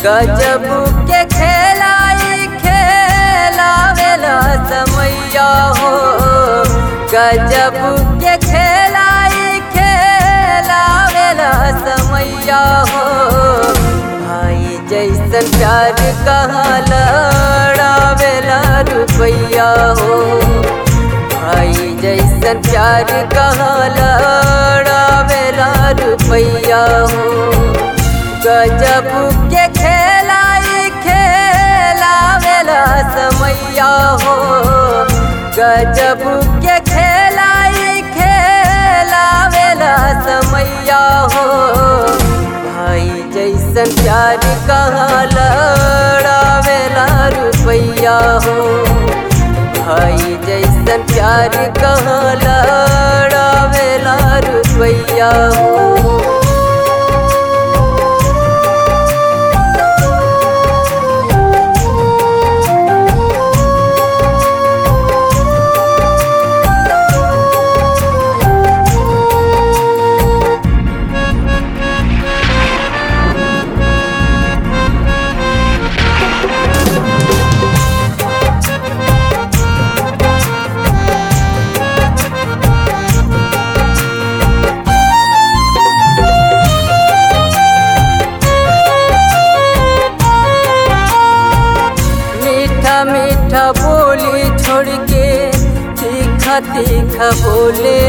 गजब के खेलाई खेलावेला समैया हो गजब के खेलाई खेलावेला समैया हो भाई जैसन प्यार कहाँ लड़ावेला रुपैया हो भाई जैसन प्यार कहाँ लड़ावेला रुपैया हो गजब के खेलाई खेलावेला समैया हो गजब के खेलाई खेलावेला समैया हो भाई जैसन प्यार कहाँ लड़ावेला रुपैया हो भाई जैसन प्यार कहाँ लड़ावेला रुपैया हो मीठा मीठा बोली छोड़ के तीखा तीखा बोले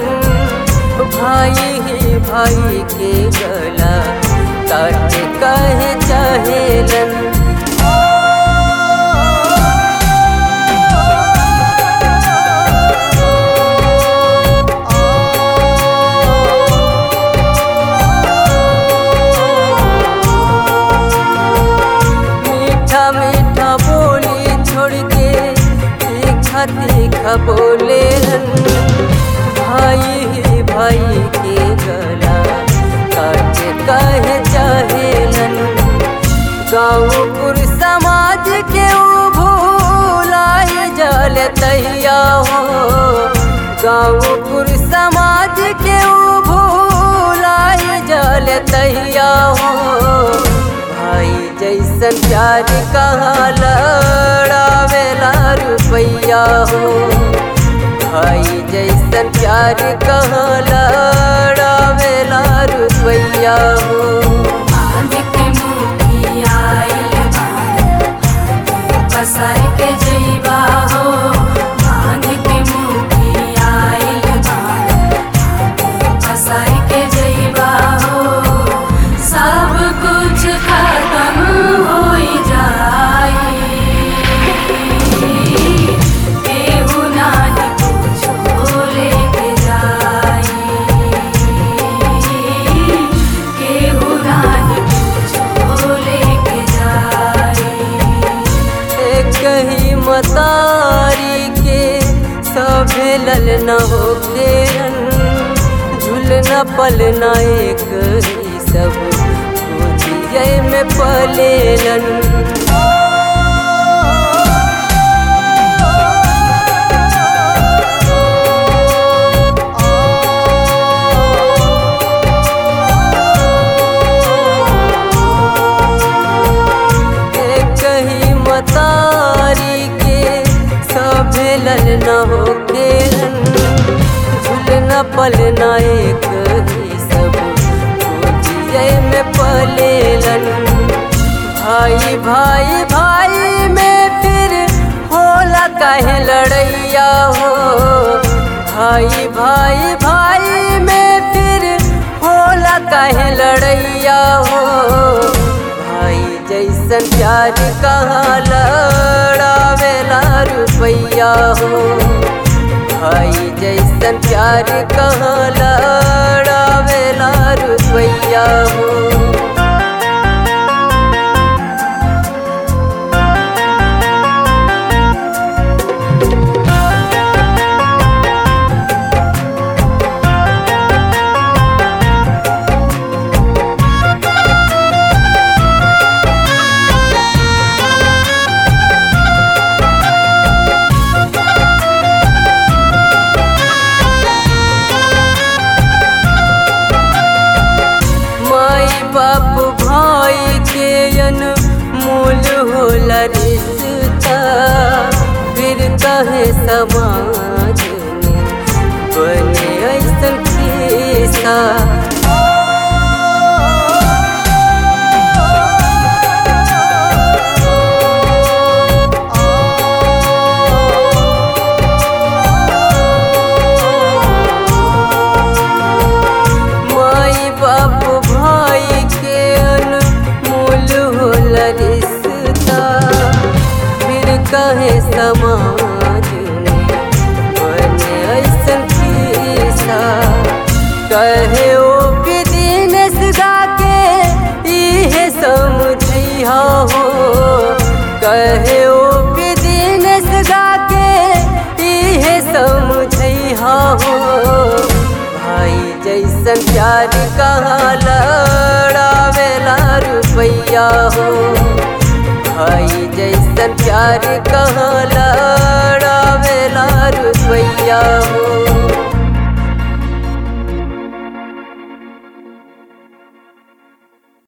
भाई ही भाई के गला काट कहे चाहेलन मीठा मीठा बोली छोड़ के तीखा तीखा बोले भाई ही भाई के गला काट कहे चाहेलन गाँवपुर समाज के ऊ भूलाई जल तैया हो गाँवपुर समाज के ऊ भूलाई जल तैया हो भाई जैसन प्यार कहाँ लड़ावेला रुपैया हो भाई जैसन प्यार कहाँ लड़ावेला रुपैया हो बांध के मुखी आइल बाड़, पसार के जइबा हो बांध के मुखी आइल बाड़, पसार के जइबा हो सब कुछ खत्म होई जाई केहू नाही कुछो लेके जाई केहू नाही कुछो लेके जाई एक ही मतारी के सभे ललना हो खेरन झुलना पलना एक ही सब गोदिये में पलेलन एक ही मतारी के सभे ललना हो खेरन झुलना पलना एक ही सब गोदिये में पलेलन भाई भाई भाई में फिर होला काहे लड़ैया हो भाई भाई भाई में फिर होला काहे लड़ैया हो भाई जैसन प्यार कहाँ लड़ावेला रुपैया हो भाई जैसन प्यार कहाँ लड़ावेला रुपैया हो माई बाप भाई के अन मूल होला रिश्ता फिर कहे समाज में बने ऐसन खिस्सा माई बाप भाई के अनमोल होला रिश्ता फिर कहे समाज में बने ऐसन खिस्सा कहे ओ भी दिनेश गा के इहे समझिया हो कहे ओ भी दिनेश गा के इहे समझिया हो भाई जैसन प्यार कहाँ लड़ावेला रुपैया हो भाई जैसन प्यार कहाँ लड़ावेला रुपैया हो